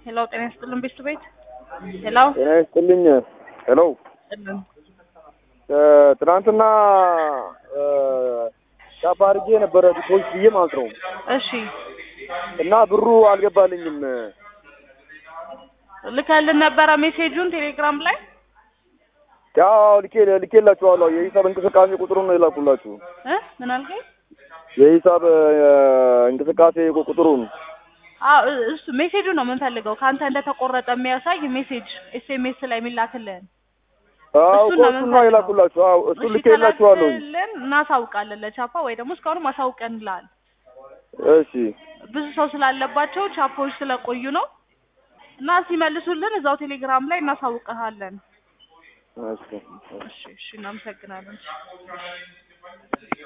ሄሎ ጤና ይስጥልን ቤት ቤት ሄሎ ጤና ይስጥልኝ። ሄሎ ጥልን ትናንትና ሻፓ አድርጌ የነበረ ዲፖዚት ብዬ ማለት ነው እሺ እና ብሩ አልገባልኝም። ልከልን ነበረ ሜሴጁን ቴሌግራም ላይ ያው ልኬ ልኬላችኋለሁ። የሂሳብ እንቅስቃሴ ቁጥሩን ነው የላኩላችሁ። እ ምን አልከኝ? የሂሳብ እንቅስቃሴ ቁጥሩን አዎ እ- እሱ ሜሴጁ ነው የምንፈልገው ከአንተ እንደተቆረጠ የሚያሳይ ሜሴጅ ኤስኤምኤስ ላይ የሚላክልን አዎ እሱን እኮ ነው እሱን ነው የላኩላችሁ። አዎ እሱን ልኬላችኋለሁ። ልኬላችኋለን እናሳውቃለን ለቻፓ ወይ ደግሞ እስካሁንም አሳውቀንልሃል እሺ ብዙ ሰው ስላለባቸው ቻፖች ስለቆዩ ነው እና ሲመልሱልን እዛው ቴሌግራም ላይ እናሳውቀሃለን እሺ እሺ እሺ እናመሰግናለን